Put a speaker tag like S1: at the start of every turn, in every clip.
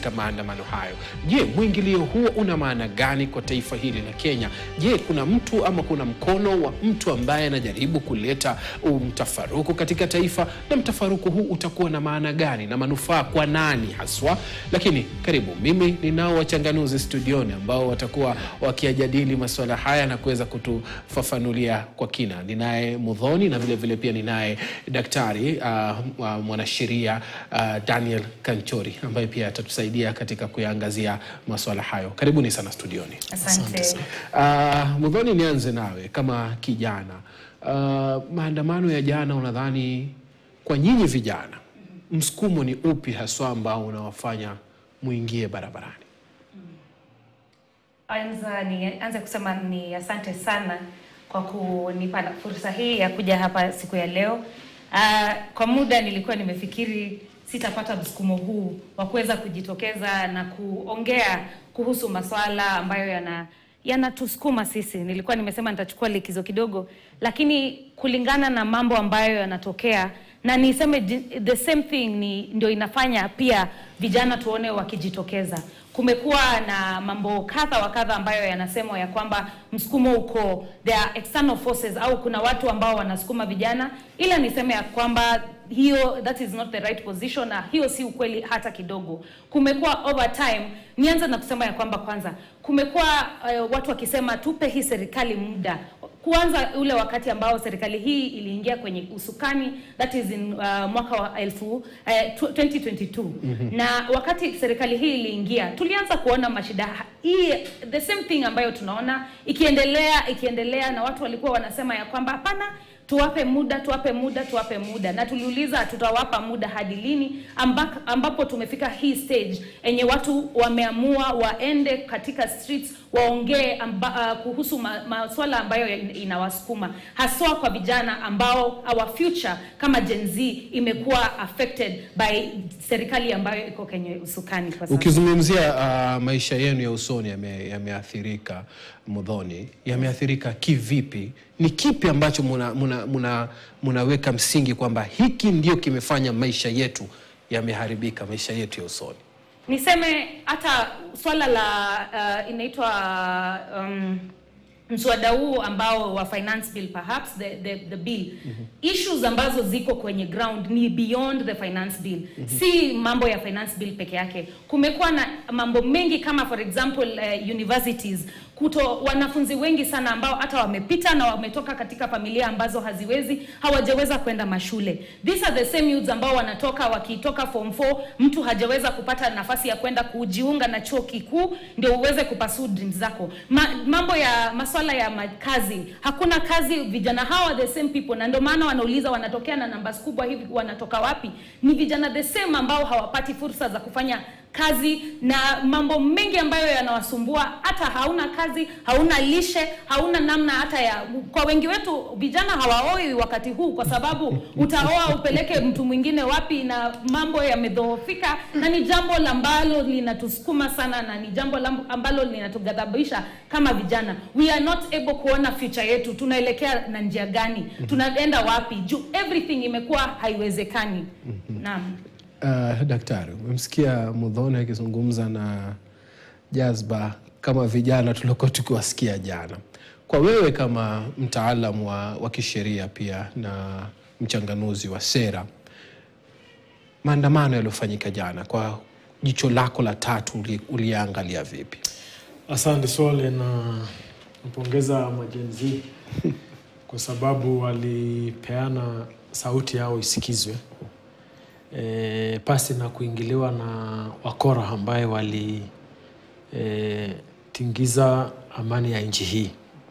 S1: katika maandamano hayo. Je, mwingilio huo una maana gani kwa taifa hili la Kenya? Je, kuna mtu ama kuna mkono wa mtu ambaye anajaribu kuleta mtafaruku katika taifa, na mtafaruku huu utakuwa na maana gani na manufaa kwa nani haswa? Lakini karibu, mimi ninao wachanganuzi studioni ambao watakuwa wakiyajadili masuala haya na kuweza kutufafanulia kwa kina. Ninaye Mudhoni na vile vile pia ninaye daktari uh, uh, mwanasheria uh, Daniel Kanchori ambaye pia atatusaidia katika kuyaangazia masuala hayo. Karibuni sana studioni.
S2: Asante.
S1: Uh, Mudhoni, nianze nawe kama kijana. Uh, maandamano ya jana, unadhani kwa nyinyi vijana msukumo ni upi haswa ambao unawafanya muingie barabarani?
S2: Anza ni anza kusema ni asante sana kwa kunipa fursa hii ya kuja hapa siku ya leo. Uh, kwa muda nilikuwa nimefikiri sitapata msukumo huu wa kuweza kujitokeza na kuongea kuhusu masuala ambayo yana yanatusukuma sisi. Nilikuwa nimesema nitachukua likizo kidogo, lakini kulingana na mambo ambayo yanatokea na niseme the same thing ni ndio inafanya pia vijana tuone wakijitokeza. Kumekuwa na mambo kadha wa kadha ambayo yanasemwa ya kwamba msukumo uko there are external forces au kuna watu ambao wanasukuma vijana, ila niseme ya kwamba hiyo that is not the right position, na hiyo si ukweli hata kidogo. Kumekuwa over time, nianze na kusema ya kwamba kwanza kumekuwa uh, watu wakisema tupe hii serikali muda kuanza ule wakati ambao serikali hii iliingia kwenye usukani that is in uh, mwaka wa elfu uh, 2022 mm-hmm. na wakati serikali hii iliingia tulianza kuona mashida hii the same thing ambayo tunaona ikiendelea ikiendelea na watu walikuwa wanasema ya kwamba hapana tuwape muda tuwape muda tuwape muda na tuliuliza tutawapa muda hadi lini ambak, ambapo tumefika hii stage enye watu wameamua waende katika streets waongee uh, kuhusu ma, maswala ambayo inawasukuma haswa kwa vijana ambao our future kama Gen Z imekuwa affected by serikali ambayo iko kwenye usukani kwa sasa.
S1: Ukizungumzia uh, maisha yenu ya usoni yameathirika, yame Mudhoni, yameathirika kivipi? Ni kipi ambacho muna, muna, muna, munaweka msingi kwamba hiki ndio kimefanya maisha yetu yameharibika, maisha yetu ya usoni?
S2: Niseme hata swala la uh, inaitwa um, mswada huu ambao wa finance bill perhaps the, the, the bill mm-hmm. issues ambazo ziko kwenye ground ni beyond the finance bill mm-hmm. si mambo ya finance bill peke yake kumekuwa na mambo mengi kama for example uh, universities kuto wanafunzi wengi sana ambao hata wamepita na wametoka katika familia ambazo haziwezi hawajaweza kwenda mashule these are the same youths ambao wanatoka wakitoka form 4 mtu hajaweza kupata nafasi ya kwenda kujiunga na chuo kikuu ndio uweze kupasuu dreams zako Ma, mambo ya maswala ya makazi hakuna kazi vijana hawa the same people na ndio maana wanauliza wanatokea na numbers kubwa hivi wanatoka wapi ni vijana the same ambao hawapati fursa za kufanya kazi na mambo mengi ambayo yanawasumbua hata hauna kazi hauna lishe hauna namna hata ya kwa wengi wetu vijana hawaoi wakati huu kwa sababu utaoa upeleke mtu mwingine wapi na mambo yamedhoofika na ni jambo ambalo linatusukuma sana na ni jambo ambalo linatughadhabisha kama vijana we are not able kuona future yetu tunaelekea na njia gani tunaenda wapi juu everything imekuwa haiwezekani naam
S1: Uh, daktari, umemsikia Mudhoni akizungumza na jazba kama vijana tuliokuwa tukiwasikia jana. Kwa wewe kama mtaalam wa, wa kisheria pia na mchanganuzi wa sera, maandamano yaliyofanyika jana, kwa jicho lako la tatu uliangalia vipi?
S3: Asante Swale, na mpongeza majenzi kwa sababu walipeana sauti yao isikizwe e, pasi na kuingiliwa na wakora ambaye walitingiza e, amani ya nchi hii.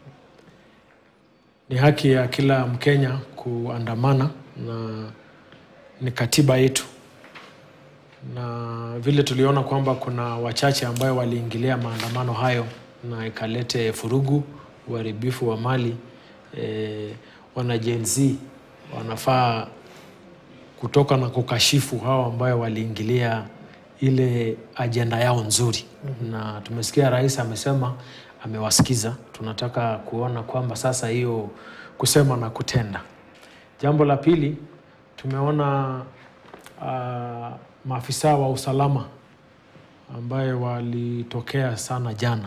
S3: Ni haki ya kila Mkenya kuandamana na ni katiba yetu, na vile tuliona kwamba kuna wachache ambayo waliingilia maandamano hayo na ikalete furugu, uharibifu wa mali e, wana Gen Z wanafaa kutoka na kukashifu hao ambayo waliingilia ile ajenda yao nzuri. mm-hmm. Na tumesikia rais amesema amewasikiza. Tunataka kuona kwamba sasa hiyo kusema na kutenda. Jambo la pili, tumeona uh, maafisa wa usalama ambayo walitokea sana jana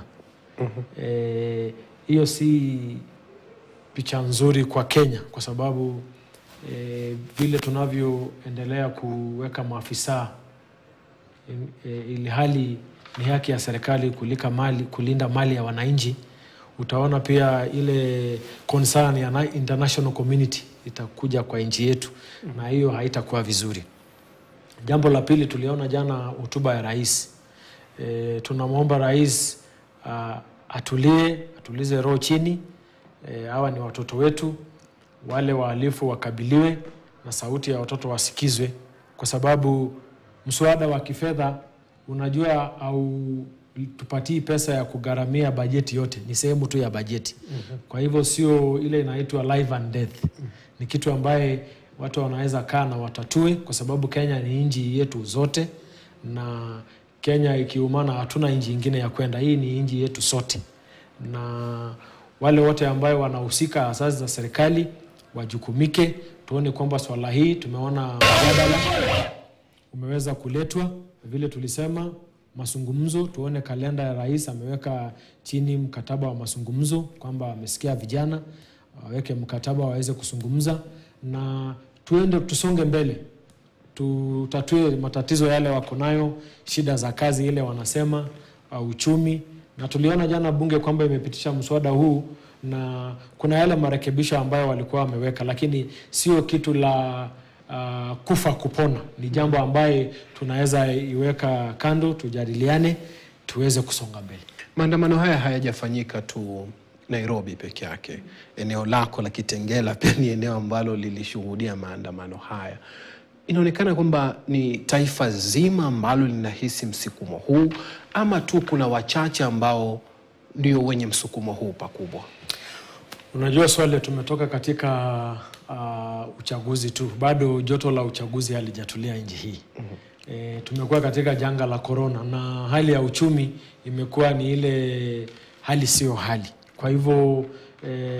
S3: Eh, hiyo si picha nzuri kwa Kenya kwa sababu eh, vile tunavyoendelea kuweka maafisa in- eh, ili hali ni haki ya serikali kulika mali, kulinda mali ya wananchi, utaona pia ile concern ya na- international community itakuja kwa nchi yetu, na hiyo haitakuwa vizuri. Jambo la pili, tuliona jana hotuba ya rais. E, tunamwomba rais ah, atulie, atulize roho chini. E, hawa ni watoto wetu, wale wahalifu wakabiliwe na sauti ya watoto wasikizwe, kwa sababu mswada wa kifedha unajua, au tupatii pesa ya kugharamia bajeti yote, ni sehemu tu ya bajeti. Kwa hivyo sio ile inaitwa life and death, ni kitu ambaye watu wanaweza kaa na watatue, kwa sababu Kenya ni nchi yetu zote, na Kenya ikiumana, hatuna nchi ingine ya kwenda. Hii ni nchi yetu sote, na wale wote ambayo wanahusika, asasi za serikali wajukumike, tuone kwamba swala hii tumeona mjadala umeweza kuletwa vile tulisema mazungumzo. Tuone kalenda ya rais ameweka chini mkataba wa mazungumzo, kwamba amesikia vijana waweke mkataba waweze kuzungumza, na tuende tusonge mbele, tutatue matatizo yale wako nayo, shida za kazi ile wanasema, uh, uchumi. Na tuliona jana bunge kwamba imepitisha mswada huu na kuna yale marekebisho ambayo walikuwa wameweka, lakini sio kitu la uh, kufa kupona. Ni jambo ambaye tunaweza iweka kando, tujadiliane, tuweze kusonga mbele.
S1: Maandamano haya hayajafanyika tu Nairobi peke yake. Eneo lako la Kitengela pia ni eneo ambalo lilishuhudia maandamano haya. Inaonekana kwamba ni taifa zima ambalo linahisi msukumo huu, ama tu kuna wachache ambao ndio wenye msukumo huu pakubwa?
S3: Unajua swali, tumetoka katika uh, uchaguzi tu, bado joto la uchaguzi halijatulia nchi hii. E, tumekuwa katika janga la korona na hali ya uchumi imekuwa ni ile hali sio hali. Kwa hivyo e,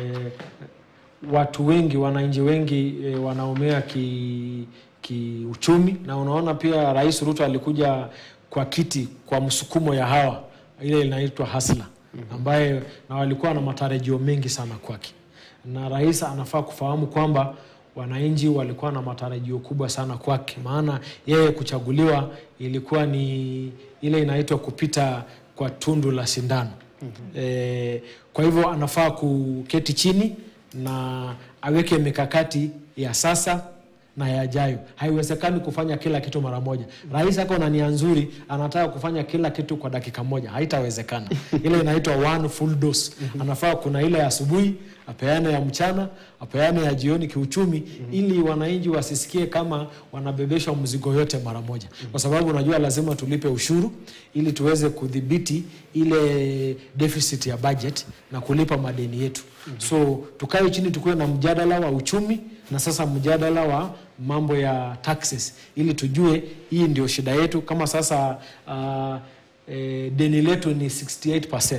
S3: watu wengi, wananchi wengi e, wanaumia ki kiuchumi, na unaona pia Rais Ruto alikuja kwa kiti kwa msukumo ya hawa ile inaitwa hasla ambaye na walikuwa na matarajio mengi sana kwake, na rais anafaa kufahamu kwamba wananchi walikuwa na matarajio kubwa sana kwake, maana yeye kuchaguliwa ilikuwa ni ile inaitwa kupita kwa tundu la sindano. E, kwa hivyo anafaa kuketi chini na aweke mikakati ya sasa na yajayo. Haiwezekani kufanya kila kitu mara moja. Rais ako na nia nzuri, anataka kufanya kila kitu kwa dakika moja, haitawezekana. Ile inaitwa one full dose. Anafaa kuna ile ya asubuhi, apeane ya mchana, apeane ya jioni kiuchumi, ili wananchi wasisikie kama wanabebeshwa mzigo yote mara moja, kwa sababu unajua lazima tulipe ushuru ili tuweze kudhibiti ile deficit ya budget na kulipa madeni yetu. So tukae chini, tukuwe na mjadala wa uchumi na sasa mjadala wa mambo ya taxes ili tujue hii ndio shida yetu. Kama sasa uh, e, deni letu ni 68%.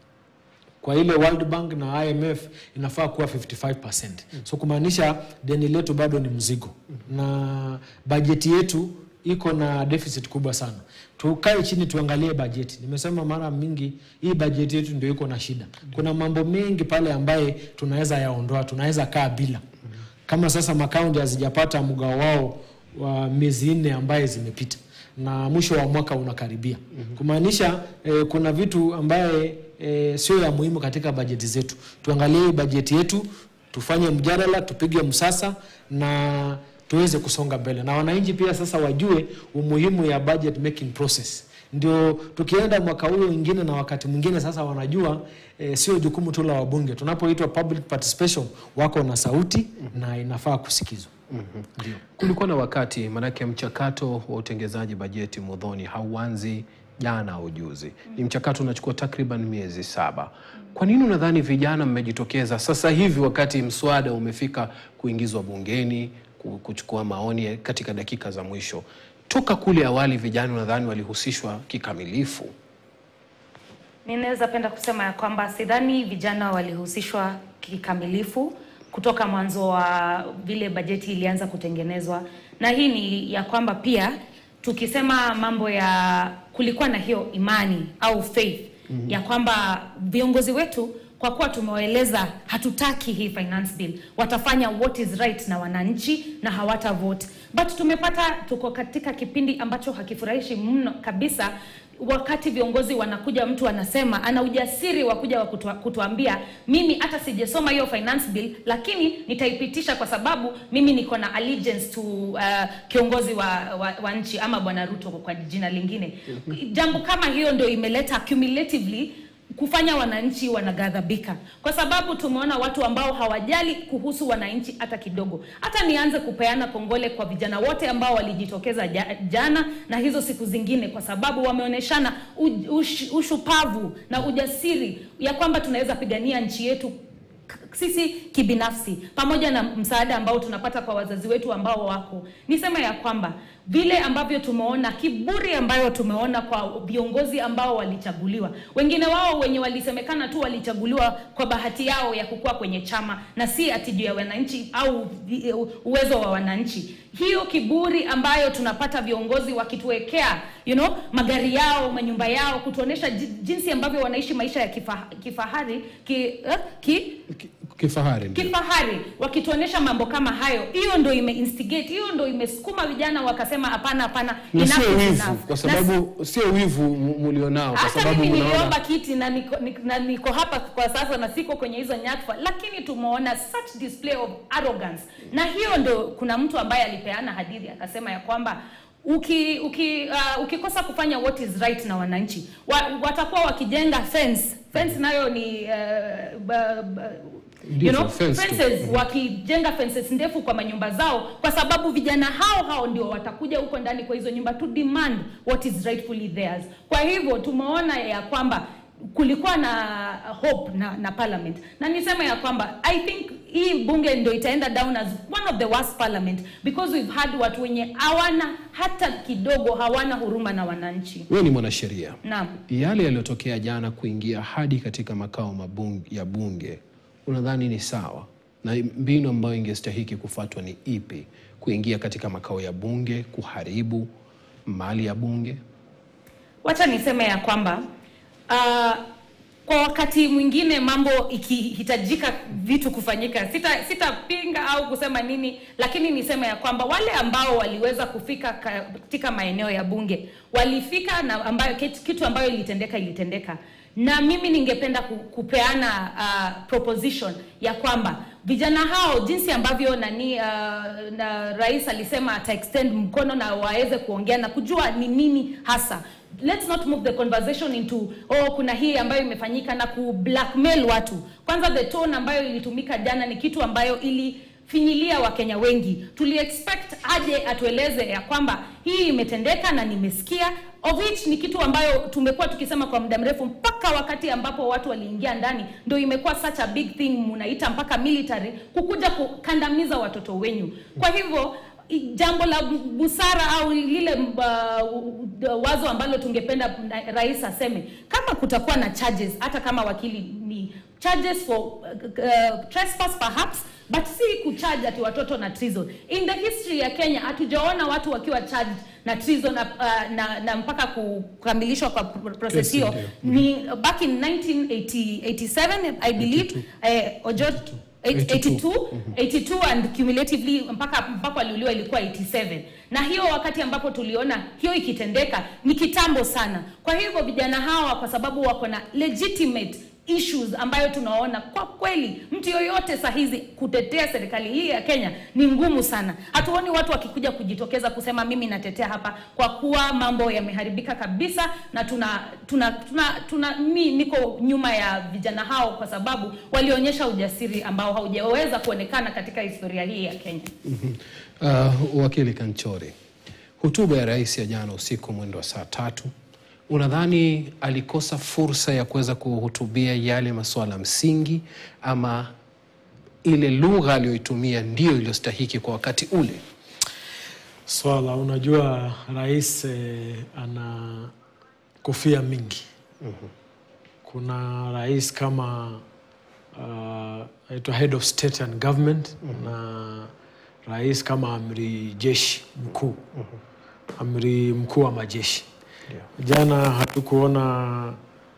S3: Kwa ile World Bank na IMF inafaa kuwa 55%. So kumaanisha deni letu bado ni mzigo na bajeti yetu iko na deficit kubwa sana. Tukae chini tuangalie bajeti. Nimesema mara mingi hii bajeti yetu ndio iko na shida. Kuna mambo mengi pale ambaye tunaweza yaondoa, tunaweza kaa bila kama sasa makaunti hazijapata mgao wao wa miezi nne ambaye zimepita na mwisho wa mwaka unakaribia, kumaanisha eh, kuna vitu ambaye eh, sio ya muhimu katika bajeti zetu. Tuangalie hii bajeti yetu, tufanye mjadala, tupige msasa na tuweze kusonga mbele, na wananchi pia sasa wajue umuhimu ya budget making process ndio tukienda mwaka huo mwingine na wakati mwingine sasa wanajua eh, sio jukumu tu la wabunge. Tunapoitwa public participation, wako na sauti na inafaa kusikizwa. Ndio.
S1: Kulikuwa na wakati, maanake mchakato wa utengezaji bajeti Muthoni hauanzi jana au juzi, ni mchakato unachukua takriban miezi saba. Kwa nini unadhani vijana mmejitokeza sasa hivi wakati mswada umefika kuingizwa bungeni ku- kuchukua maoni katika dakika za mwisho? Toka kule awali vijana nadhani walihusishwa kikamilifu.
S2: Ninaweza penda kusema ya kwamba sidhani vijana walihusishwa kikamilifu kutoka mwanzo wa vile bajeti ilianza kutengenezwa, na hii ni ya kwamba pia tukisema mambo ya kulikuwa na hiyo imani au faith mm-hmm. ya kwamba viongozi wetu kwa kuwa tumewaeleza hatutaki hii finance bill watafanya what is right na wananchi na hawata vote but tumepata tuko katika kipindi ambacho hakifurahishi mno kabisa wakati viongozi wanakuja mtu anasema ana ujasiri wa kuja wa kutua, kutuambia mimi hata sijasoma hiyo finance bill lakini nitaipitisha kwa sababu mimi niko na allegiance to uh, kiongozi wa, wa, wa nchi ama bwana ruto kwa jina lingine jambo kama hiyo ndio imeleta cumulatively kufanya wananchi wanaghadhabika kwa sababu tumeona watu ambao hawajali kuhusu wananchi hata kidogo. Hata nianze kupeana kongole kwa vijana wote ambao walijitokeza ja, jana na hizo siku zingine, kwa sababu wameonyeshana ush, ushupavu na ujasiri ya kwamba tunaweza pigania nchi yetu sisi kibinafsi pamoja na msaada ambao tunapata kwa wazazi wetu ambao wako. Niseme ya kwamba vile ambavyo tumeona kiburi ambayo tumeona kwa viongozi ambao walichaguliwa, wengine wao wenye walisemekana tu walichaguliwa kwa bahati yao ya kukua kwenye chama na si ati juu ya wananchi au uwezo wa wananchi. Hiyo kiburi ambayo tunapata viongozi wakituwekea you know, magari yao, manyumba yao, kutuonesha jinsi ambavyo wanaishi maisha ya kifa, kifahari ki, uh, ki,
S1: kifahari ndio.
S2: kifahari wakituonesha mambo kama hayo, hiyo ndo imeinstigate, hiyo ndo imesukuma vijana wakasema hapana, hapana,
S1: na
S2: enough
S1: sio
S2: is
S1: wivu,
S2: enough.
S1: kwa
S2: Na
S1: sababu sio wivu mu- mulionao, kwa
S2: hata
S1: sababu
S2: mimi
S1: mnaona
S2: niliomba kiti na niko, niko, na niko hapa kwa sasa na siko kwenye hizo nyadhifa, lakini tumeona such display of arrogance, na hiyo ndo kuna mtu ambaye alipeana hadithi akasema ya kwamba uki, uki, uh, ukikosa kufanya what is right na wananchi wa, watakuwa wakijenga fence fence nayo ni uh, ba, ba, you
S1: Ndivyo,
S2: know,
S1: fence tu.
S2: fences wakijenga fences ndefu kwa manyumba zao, kwa sababu vijana hao hao ndio watakuja huko ndani kwa hizo nyumba to demand what is rightfully theirs. Kwa hivyo tumeona ya kwamba kulikuwa na hope na, na parliament na niseme ya kwamba I think hii bunge ndio itaenda down as one of the worst parliament because we've had watu wenye hawana hata kidogo hawana huruma na wananchi.
S1: wewe ni mwanasheria.
S2: Naam.
S1: Yale yaliyotokea jana kuingia hadi katika makao mabunge, ya bunge unadhani ni sawa, na mbinu ambayo ingestahiki kufuatwa ni ipi? Kuingia katika makao ya bunge, kuharibu mali ya bunge?
S2: Wacha niseme ya kwamba uh, kwa wakati mwingine mambo ikihitajika vitu kufanyika, sita sitapinga au kusema nini, lakini niseme ya kwamba wale ambao waliweza kufika katika maeneo ya bunge walifika na ambayo kitu, kitu ambayo ilitendeka ilitendeka, na mimi ningependa ku- kupeana uh, proposition ya kwamba vijana hao jinsi ambavyo nani uh, na rais alisema ata extend mkono na waweze kuongea na kujua ni nini hasa let's not move the conversation into oh kuna hii ambayo imefanyika na ku blackmail watu kwanza the tone ambayo ilitumika jana ni kitu ambayo ili finyilia wakenya wengi tuli expect aje atueleze ya kwamba hii imetendeka na nimesikia of which ni kitu ambayo tumekuwa tukisema kwa muda mrefu mpaka wakati ambapo watu waliingia ndani ndio imekuwa such a big thing mnaita mpaka military kukuja kukandamiza watoto wenyu kwa hivyo i- jambo la busara au lile uh, wazo ambalo tungependa na- rais aseme kama kutakuwa na charges hata kama wakili ni charges for uh, uh, trespass perhaps but si kucharge ati watoto na treason in the history ya kenya hatujaona watu wakiwa charged na treason na, uh, na, na mpaka kukamilishwa kwa pr- process
S1: Kesi
S2: hiyo
S1: ndio.
S2: ni back in 1987 i believe eh, ojot 82 82 and cumulatively mpaka mpaka waliuliwa ilikuwa 87 na hiyo wakati ambapo tuliona hiyo ikitendeka ni kitambo sana kwa hivyo vijana hawa kwa sababu wako na legitimate issues ambayo tunaona kwa kweli mtu yoyote saa hizi kutetea serikali hii ya Kenya ni ngumu sana. Hatuoni watu wakikuja kujitokeza kusema mimi natetea hapa, kwa kuwa mambo yameharibika kabisa, na tuna tuna tuna, tuna mi niko nyuma ya vijana hao kwa sababu walionyesha ujasiri ambao haujaweza kuonekana katika historia hii ya Kenya.
S1: Uh, wakili Kanchori, hotuba ya rais ya jana usiku mwendo wa saa tatu, unadhani alikosa fursa ya kuweza kuhutubia yale masuala msingi ama ile lugha aliyoitumia ndiyo iliyostahiki kwa wakati ule?
S3: Swala, unajua rais eh, ana kofia mingi. Kuna rais kama uh, aitwa head of state and government na rais kama amri jeshi mkuu amri mkuu wa majeshi. Jana hatukuona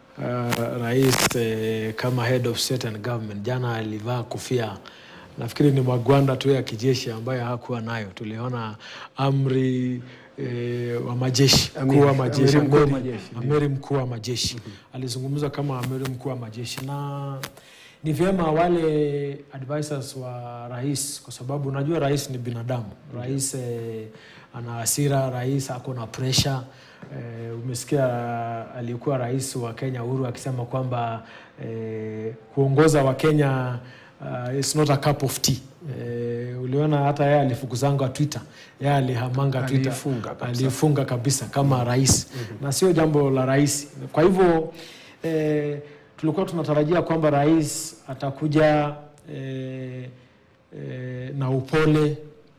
S3: uh, rais eh, kama head of state and government. Jana alivaa kofia, nafikiri ni magwanda tu ya kijeshi ambayo hakuwa nayo. Tuliona amri eh, wa majeshi mkuu wa majeshi,
S1: amiri mkuu wa
S3: amiri-
S1: majeshi, ndio.
S3: amiri mkuu wa majeshi alizungumza kama amiri mkuu wa majeshi na ni vyema wale advisors wa rais, kwa sababu unajua rais ni binadamu. Rais eh, ana hasira, rais ako na pressure eh, umesikia aliyekuwa rais wa Kenya Uhuru akisema kwamba eh, kuongoza wa Kenya uh, it's not a cup of tea. Eh, uliona hata yeye alifukuzanga Twitter, yeye alihamanga Twitter,
S1: Aliifunga kabisa.
S3: alifunga kabisa kama rais na sio jambo la rais. Kwa hivyo eh, tulikuwa tunatarajia kwamba rais atakuja eh, eh, na upole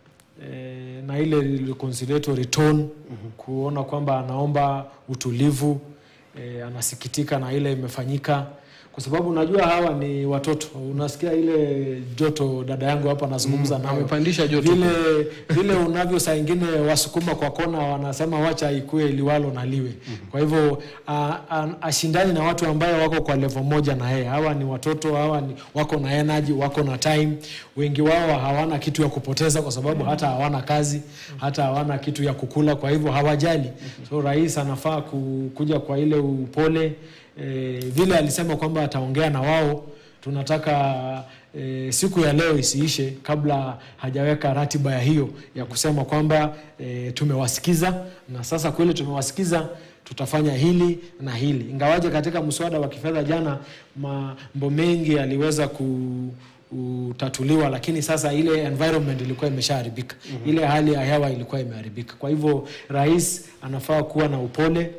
S3: eh, na ile reconciliatory tone kuona kwamba anaomba utulivu eh, anasikitika na ile imefanyika kwa sababu unajua hawa ni watoto. Unasikia ile joto, dada yangu hapa anazungumza
S1: Mm,
S3: nao.
S1: amepandisha joto.
S3: vile vile unavyo saa ingine wasukuma kwa kona wanasema wacha ikue liwalo na liwe. Kwa hivyo a- a- ashindani na watu ambayo wako kwa level moja na yeye. Hawa ni watoto, hawa ni wako na energy, wako na time. Wengi wao hawana kitu ya kupoteza kwa sababu hata hawana kazi, hata hawana kitu ya kukula, kwa hivyo hawajali. So rais anafaa ku- kuja kwa ile upole e, vile alisema kwamba ataongea na wao tunataka e, siku ya leo isiishe kabla hajaweka ratiba ya hiyo ya kusema kwamba e, tumewasikiza na sasa kweli tumewasikiza tutafanya hili na hili ingawaje katika mswada wa kifedha jana mambo mengi yaliweza ku utatuliwa lakini sasa ile environment ilikuwa imeshaharibika ile hali ya hewa ilikuwa imeharibika kwa hivyo rais anafaa kuwa na upole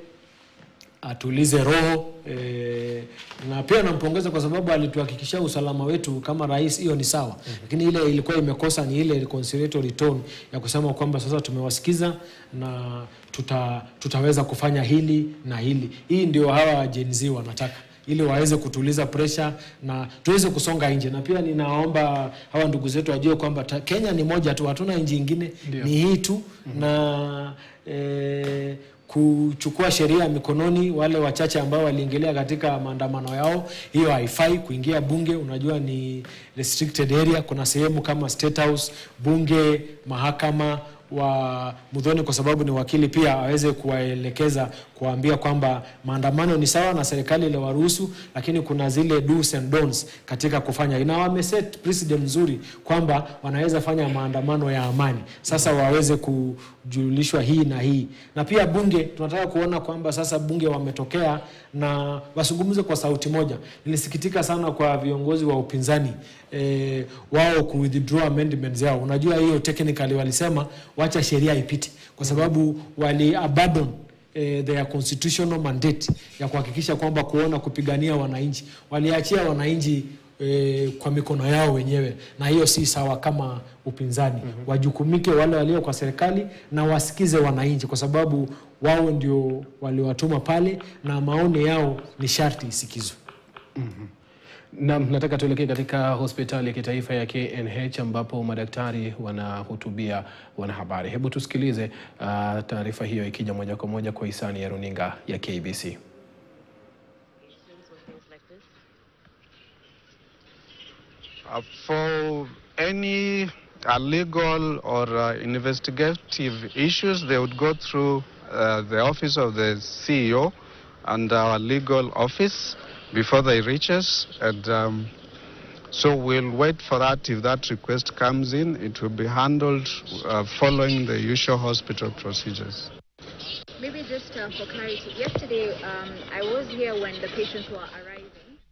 S3: atulize roho e, na pia nampongeza kwa sababu alituhakikishia usalama wetu kama rais, hiyo ni sawa mm-hmm. Lakini ile ilikuwa imekosa ni ile reconciliatory tone ya kusema kwamba sasa tumewasikiza na tuta, tutaweza kufanya hili na hili. Hii ndio hawa Gen Z wanataka ili waweze kutuliza presha na tuweze kusonga nje, na pia ninaomba hawa ndugu zetu wajue kwamba ta- Kenya ni moja tu, hatuna nchi ingine,
S1: Ndio.
S3: ni hii tu na eh, kuchukua sheria mikononi wale wachache ambao waliingilia katika maandamano yao, hiyo haifai. Kuingia bunge, unajua ni restricted area. Kuna sehemu kama State House, bunge, mahakama wa Mudhoni kwa sababu ni wakili pia aweze kuwaelekeza kuwaambia kwamba maandamano ni sawa na serikali iliwaruhusu, lakini kuna zile do's and don'ts katika kufanya, na wameset precedent nzuri kwamba wanaweza fanya maandamano ya amani. Sasa waweze kujulishwa hii na hii, na pia bunge tunataka kuona kwamba sasa bunge wametokea na wasungumze kwa sauti moja. Nilisikitika sana kwa viongozi wa upinzani eh, wao ku withdraw amendments yao. Unajua hiyo technically walisema wacha sheria ipite, kwa sababu wali abandon eh, their constitutional mandate ya kuhakikisha kwamba kuona kupigania wananchi, waliachia wananchi eh, kwa mikono yao wenyewe, na hiyo si sawa kama upinzani. mm-hmm. Wajukumike wale walio kwa serikali na wasikize wananchi, kwa sababu wao ndio waliwatuma pale na maoni yao ni sharti isikizwe.
S1: Naam, nataka tuelekee katika hospitali ya kitaifa ya KNH ambapo madaktari wanahutubia wanahabari. Hebu tusikilize uh, taarifa hiyo ikija moja kwa moja kwa hisani ya runinga ya KBC.
S4: Uh, for any uh, legal or uh, investigative issues, they would go through uh, the office of the CEO and our legal office before they reach us. And um, so we'll wait for that. If that request comes in, it will be handled uh, following the usual hospital procedures.
S5: Maybe just uh, for clarity, yesterday um, I was here when the patients were arriving.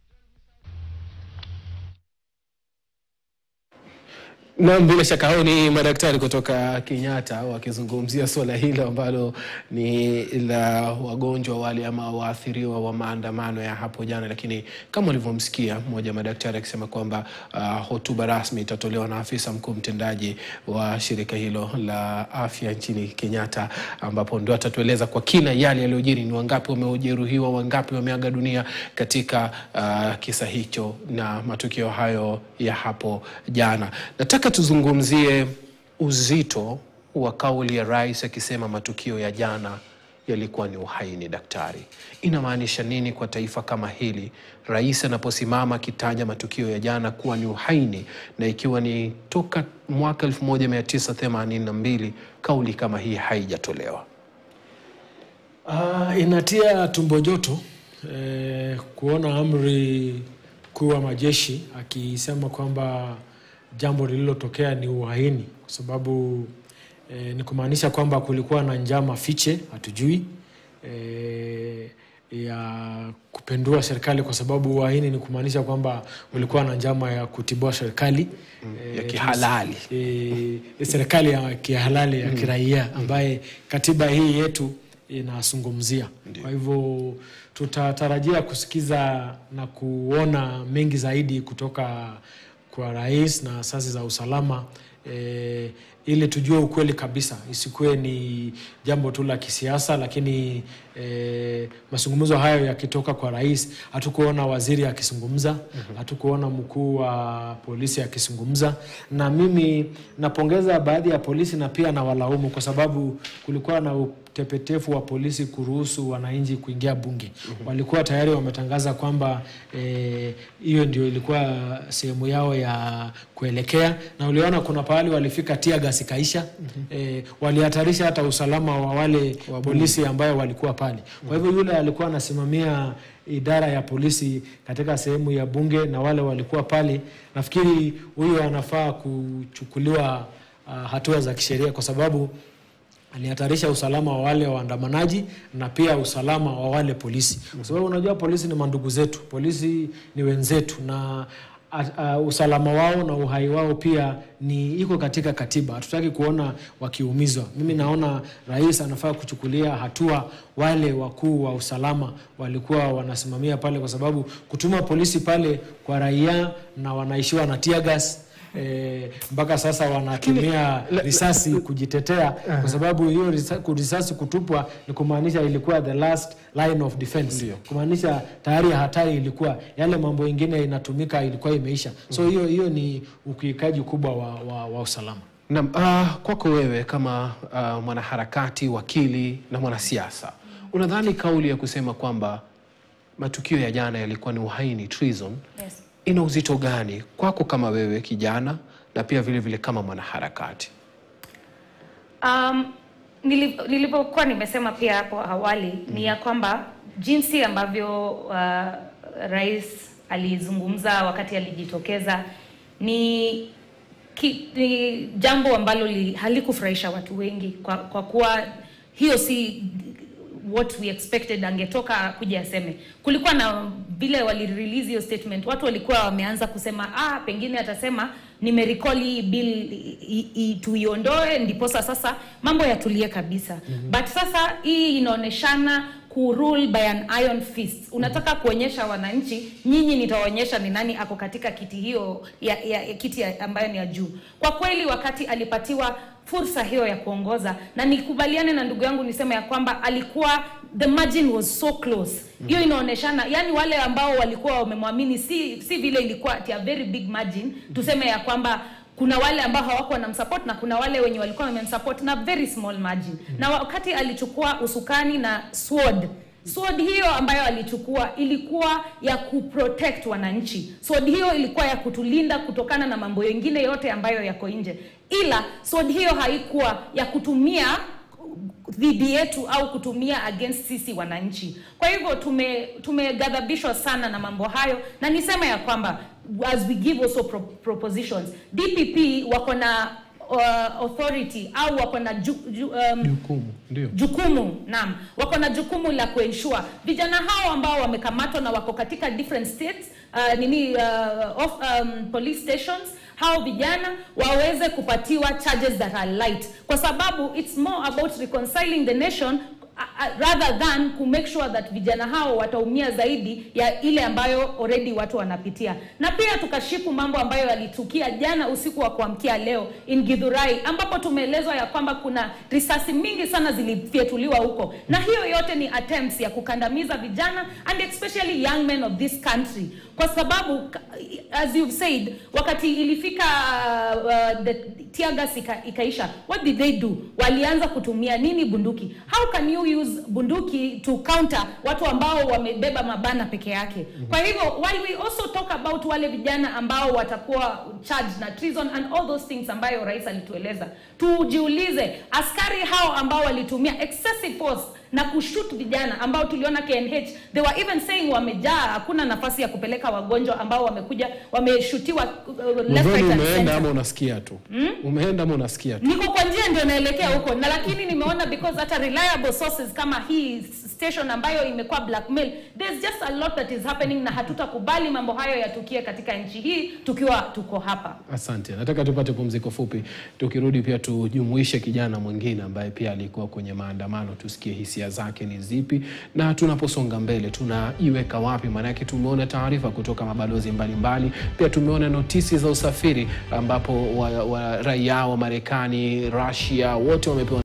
S1: Naam, bila shaka hao ni madaktari kutoka Kenyatta wakizungumzia suala hilo ambalo ni la wagonjwa wale ama waathiriwa wa maandamano ya hapo jana, lakini kama ulivyomsikia mmoja wa madaktari akisema kwamba uh, hotuba rasmi itatolewa na afisa mkuu mtendaji wa shirika hilo la afya nchini Kenyatta, ambapo ndio atatueleza kwa kina yale yaliyojiri, ni wangapi wamejeruhiwa, wangapi wameaga dunia katika uh, kisa hicho na matukio hayo ya hapo jana. Nataka tuzungumzie uzito wa kauli ya rais akisema matukio ya jana yalikuwa ni uhaini. Daktari, inamaanisha nini kwa taifa kama hili, rais anaposimama akitaja matukio ya jana kuwa ni uhaini, na ikiwa ni toka mwaka 1982 kauli kama hii haijatolewa?
S3: Uh, inatia tumbo joto eh, kuona amri kuu wa majeshi akisema kwamba jambo lililotokea ni uhaini, kwa sababu eh, ni kumaanisha kwamba kulikuwa na njama fiche, hatujui eh, ya kupendua serikali, kwa sababu uhaini ni kumaanisha kwamba ulikuwa na njama ya kutibua serikali
S1: ya kihalali.
S3: e, serikali ya kihalali ya kiraia ambaye katiba hii yetu inazungumzia. Kwa hivyo tutatarajia kusikiza na kuona mengi zaidi kutoka kwa rais na asasi za usalama e, ili tujue ukweli kabisa, isikuwe ni jambo tu la kisiasa. Lakini e, mazungumzo hayo yakitoka kwa rais, hatukuona waziri akizungumza, hatukuona mkuu wa polisi akizungumza, na mimi napongeza baadhi ya polisi na pia na walaumu kwa sababu kulikuwa na utepetefu wa polisi kuruhusu wananchi kuingia bunge. Walikuwa tayari wametangaza kwamba hiyo eh, ndio ilikuwa sehemu yao ya kuelekea, na uliona kuna pahali walifika tia gasi kaisha. Eh, walihatarisha hata usalama wa wale polisi ambayo walikuwa pale. Kwa hivyo yule alikuwa anasimamia idara ya polisi katika sehemu ya bunge na wale walikuwa pale, nafikiri huyo anafaa kuchukuliwa uh, hatua za kisheria kwa sababu alihatarisha usalama wa wale waandamanaji na pia usalama wa wale polisi, kwa sababu unajua polisi ni mandugu zetu, polisi ni wenzetu na uh, uh, usalama wao na uhai wao pia ni iko katika katiba. Hatutaki kuona wakiumizwa. Mimi naona rais anafaa kuchukulia hatua wale wakuu wa usalama walikuwa wanasimamia pale, kwa sababu kutuma polisi pale kwa raia na wanaishiwa na tear gas E, mpaka sasa wanatumia risasi kujitetea kwa sababu hiyo risasi kutupwa ni kumaanisha ilikuwa the last line of defense, kumaanisha tayari hatari ilikuwa, yale mambo ingine inatumika ilikuwa imeisha. So hiyo hiyo ni ukiukaji kubwa wa, wa, wa usalama.
S1: Na uh, kwako wewe kama uh, mwanaharakati, wakili na mwanasiasa, unadhani kauli ya kusema kwamba matukio ya jana yalikuwa ni uhaini, treason,
S2: Yes.
S1: ina uzito gani kwako kama wewe kijana na pia vile vile kama mwanaharakati?
S2: Um, nili- nilivyokuwa nimesema pia hapo awali ni ya kwamba jinsi ambavyo uh, rais alizungumza wakati alijitokeza ni, ki, ni jambo ambalo li, halikufurahisha watu wengi kwa, kwa kuwa hiyo si what we expected angetoka kuja aseme. Kulikuwa na vile walirelease hiyo statement, watu walikuwa wameanza kusema ah, pengine atasema nimerecall hii bill i- i- i- tuiondoe, ndiposa sasa mambo yatulie kabisa. mm-hmm. But sasa hii inaoneshana ku rule by an iron fist. Unataka kuonyesha wananchi, nyinyi nitaonyesha ni nani ako katika kiti hiyo ya, ya, ya kiti ya, ambayo ni ya juu. Kwa kweli wakati alipatiwa fursa hiyo ya kuongoza na nikubaliane na ndugu yangu niseme ya kwamba alikuwa the margin was so close hiyo inaoneshana yani wale ambao walikuwa wamemwamini si si vile ilikuwa at a very big margin tuseme ya kwamba kuna wale ambao hawakuwa wanamsupport na kuna wale wenye walikuwa wamemsupport na very small margin na wakati alichukua usukani na sword sword hiyo ambayo alichukua ilikuwa ya kuprotect wananchi sword hiyo ilikuwa ya kutulinda kutokana na mambo mengine yote ambayo yako nje ila sword hiyo haikuwa ya kutumia dhidi yetu au kutumia against sisi wananchi kwa hivyo tume tumeghadhabishwa sana na mambo hayo na niseme ya kwamba as we give also pro propositions dpp wako na uh, authority au wako na ju, ju, um,
S1: Jukumu ndio
S2: jukumu naam wako na jukumu la kuensure vijana hao ambao wamekamatwa na wako katika different states uh, nini uh, of, um, police stations hao vijana waweze kupatiwa charges that are light kwa sababu it's more about reconciling the nation uh, uh, rather than ku make sure that vijana hao wataumia zaidi ya ile ambayo already watu wanapitia na pia tukashiku mambo ambayo yalitukia jana usiku wa kuamkia leo in Githurai ambapo tumeelezwa ya kwamba kuna risasi mingi sana zilifyetuliwa huko na hiyo yote ni attempts ya kukandamiza vijana and especially young men of this country kwa sababu as you've said wakati ilifika uh, the tear gas ika, ikaisha what did they do walianza kutumia nini bunduki how can you use bunduki to counter watu ambao wamebeba mabana peke yake kwa hivyo while we also talk about wale vijana ambao watakuwa charged na treason and all those things ambayo rais alitueleza tujiulize askari hao ambao walitumia excessive force na kushut vijana ambao tuliona KNH they were even saying wamejaa hakuna nafasi ya kupeleka wagonjwa ambao wamekuja wameshutiwa uh, left
S1: Mvoni
S2: right and
S1: umeenda
S2: center
S1: ama unasikia tu umeenda ama unasikia tu
S2: niko kwa njia ndio naelekea huko na lakini nimeona because hata reliable sources kama hii station ambayo imekuwa blackmail there's just a lot that is happening na hatutakubali mambo hayo yatukie katika nchi hii tukiwa tuko hapa
S1: Asante, nataka tupate pumziko fupi. Tukirudi pia tujumuishe kijana mwingine ambaye pia alikuwa kwenye maandamano, tusikie hisia zake ni zipi, na tunaposonga mbele tunaiweka wapi? Maanake tumeona taarifa kutoka mabalozi mbalimbali mbali. Pia tumeona notisi za usafiri ambapo wa, wa raia wa Marekani, Russia wote wamepewa